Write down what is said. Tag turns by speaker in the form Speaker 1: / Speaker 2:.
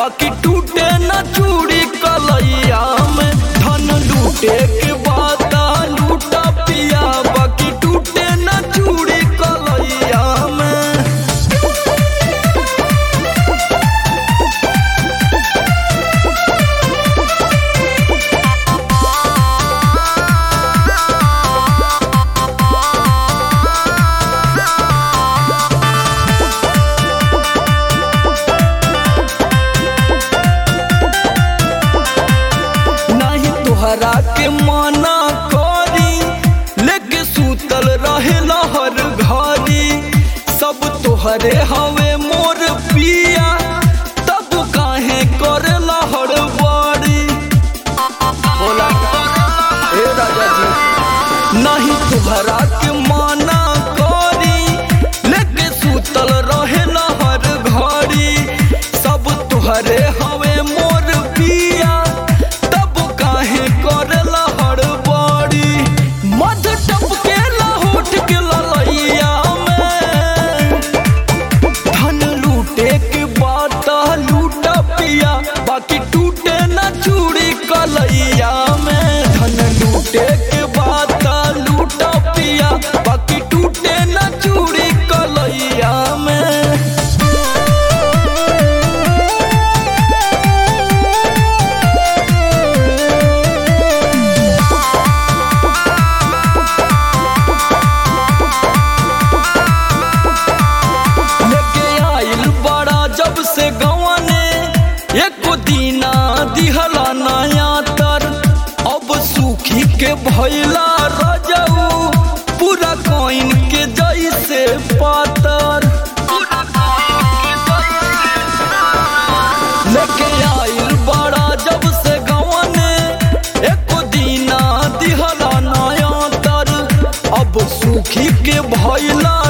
Speaker 1: बाकी टूटे न चूड़ी कलैया में धन लूटे के बाद लूटा पिया बाकी टूटे न चूड़ी कलैया में नहीं तुहरा के माना करी लेके सूतल रहे हर घरी सब तोहरे हवे मोर पिया तब काहे करे हर बारी बोला ए राजा जी नहीं तुहरा के माना करी लेके सूतल रहे हर घड़ी सब तुहरे हवे मोर पिया तब काहे करला हड़बड़ी मध टपके होठ के ललैया में धन लूटे के बात लूटा पिया बाकी टूटे न चूड़ी कलैया में धन लूटे के बात लूटा पिया बाकी टूटे न चूड़ी कलैया में लेके आइल बड़ा जब से गवाने एको दीना दिहला नया तर अब सूखी के भैला रजऊ पूरा कोइन के जैसे पातर लेके आइल बड़ा जब से गवाने एको दीना दिहला नया तर अब सूखी के भैला